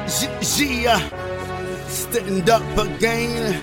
Yeah, stand up again.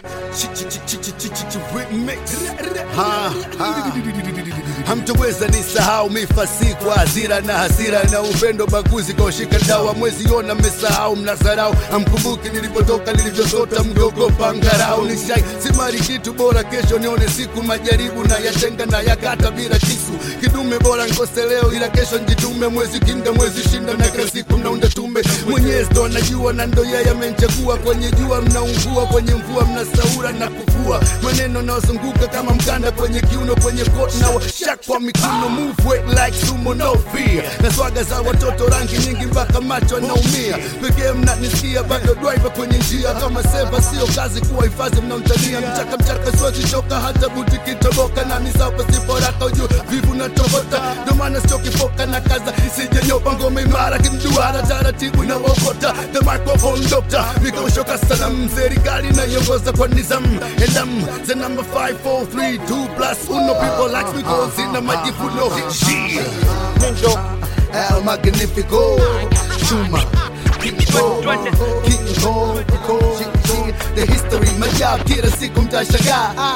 Remix. Ha, ha. Hamtoweza nisahau mifasi kwa hasira na hasira na upendo baguzi kwa ushika dawa mwezi ona mmesahau mnasarau hamkumbuki nilipotoka nilivyosota mgogopa ngarau nishai simari kitu bora kesho nione siku majaribu na yatenga na yakata bila kisu kidume bora nkose leo ila kesho njitume mwezi kinga mwezi shinda na kila siku mnaunda tume mwenyezi ndo anajua na ndo yeye amenichagua kwenye jua mnaungua kwenye mvua mnasaura na kufua maneno naozunguka kama mkanda kwenye kiuno kwenye kot na washak kwa mikono move weight like sumo no fear na swaga za watoto rangi nyingi mpaka macho anaumia pekee mnanisikia bado driver kwenye njia kama seva sio kazi kuwa hifadhi mnaomtania mchaka mchaka siwezi choka hata buti kitoboka na misapa siporaka ujue vivu na tokota ndo maana sichokifoka na kaza isijenyopa ngome imara kimduara taratibu na wokota the microphone doctor nikaushoka salam serikali naiongoza kwa nizam and I'm the number 5432 plus uno people like me cause ina majivuno yeah. Ninjo El Magnifico Chuma King Kong King Kong The history majab kila siku mtashangaa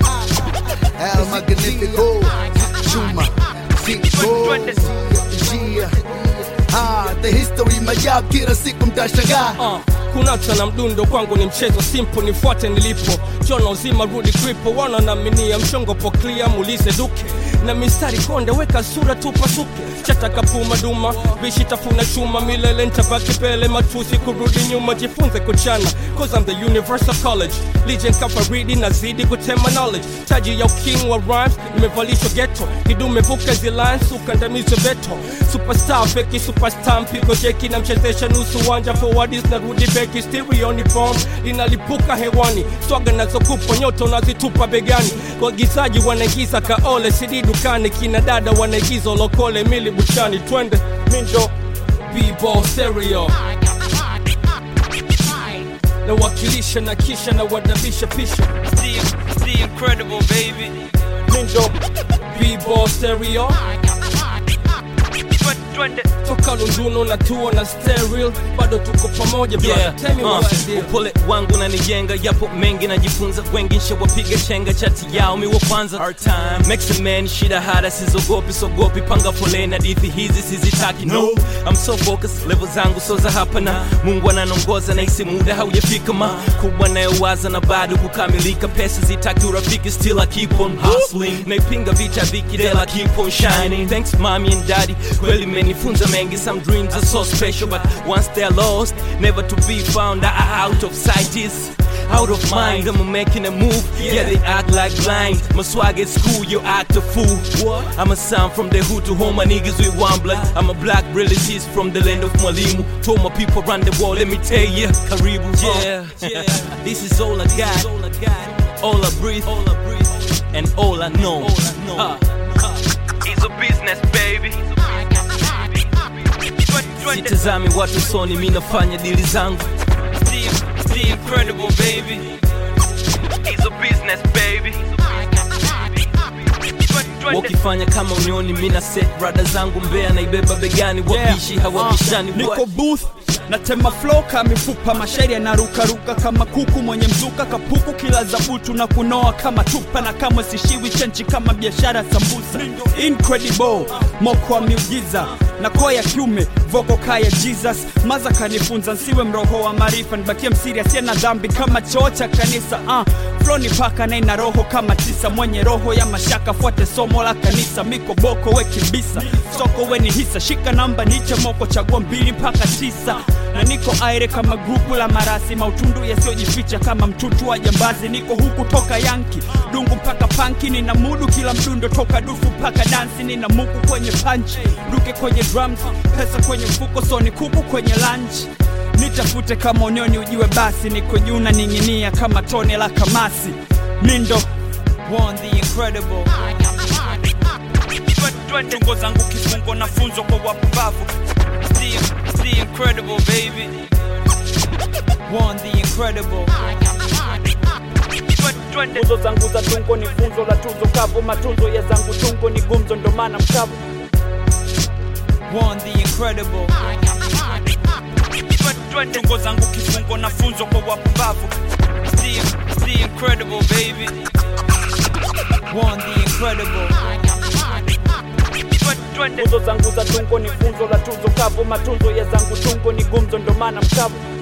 El Magnifico Chuma King Kong Yeah Ah, the history majab kila siku mtashangaa uh, kunata na mdundo kwangu ni mchezo simple nifuate nilipo jona uzima rudi kripo wana naminia mchongo po clear muulize duke na mistari konde weka sura tupasuke chatakapuma duma vishi tafuna chuma milele ntabaki pele matusi kurudi nyuma jifunze kuchana cause I'm the universal college legend kafaridi nazidi kutema knowledge taji ya uking wa rhymes nimevalishwa ghetto kidume vuka zilines ukandamizo veto superstar feki superstar mpiko jeki na mchezesha nusu wanja forwardis na rudi beki stereo ni bomb linalipuka hewani swaga nazokupa nyoto nazitupa begani wagizaji wanaigiza kaole sidi dukani kina dada wanaigiza lokole mili buchani twende Ninjo b-ball stereo nawakilisha na kisha na wadabisha pisha The, the incredible baby. Ninjo b-ball stereo Twende. toka lunduno na tuo na stereo bado tuko pamoja brother. Yeah, Tell me uh, what's the deal. upole wangu nanijenga yapo mengi najifunza wengi nshawapiga chenga chati yao mi wa kwanza Hard time. Makes a man shida hada sizogopi sogopi panga foleni hadithi hizi sizitaki no I'm so focused level zangu so za hapa na mungu ananongoza na isi muda haujafika ma kubwa nayowaza na bado kukamilika pesa zitaki urafiki still I keep on hustling naipinga vita vikidela keep on shining thanks mommy and daddy kweli menifunza mengi some dreams are so special but once they're lost never to be found Ah, out of sight is out of mind I'm making a move yeah they act like blind my swag at school you act a fool I'm a son from the hood to home my niggas with one blood I'm a black relatives from the land of Mwalimu told my people run the world let me tell ya Karibu yeah yeah this is all I got all I breathe and all I know Uh, It's a business, baby. Twende. sitazami watu soni mi nafanya dili zangu The, the incredible baby. It's a business, baby. Twende. wakifanya kama unioni mina set rada zangu mbea naibeba begani wabishi hawabishani niko What? booth natema flow kama mifupa mashairi yanarukaruka kama kuku mwenye mzuka kapuku kila zabutu na kunoa kama tupa na kamwe sishiwi chenchi kama biashara sambusa incredible moko wa miujiza na koya kiume voko kaya jesus maza kanifunza nsiwe mroho wa maarifa nibakie msiri asiye na dhambi kama choo cha kanisa uh, floni paka na ina roho kama tisa mwenye roho ya mashaka fuate somo la kanisa miko boko we kibisa soko we ni hisa shika namba niche moko chagua mbili mpaka tisa na niko aire kama grupu la marasi mautundu yasiyojificha kama mtutu wa jambazi niko huku toka yanki dungu mpaka panki nina mudu kila mdundo toka dufu mpaka dansi nina muku kwenye panchi duke kwenye drums pesa kwenye mfuko soni kuku kwenye lunch nitafute kama unioni ujiwe basi niko juu na ning'inia kama tone la kamasi mindo One, the incredible. Twende. tungo zangu kifungo na funzo kwa wapumbavu The, the incredible baby. One, the incredible. Twende. tuzo zangu za tungo ni funzo la tuzo kavu matunzo ya zangu tungo ni gumzo ndo maana mkavu One, the incredible. twende. tungo zangu kifungo na funzo kwa wapumbavu The, the incredible baby. One the incredible Twende, twende. Nguzo zangu za tungo ni funzo la tuzo kavu, matunzo ya zangu tungo ni gumzo, ndo maana mkavu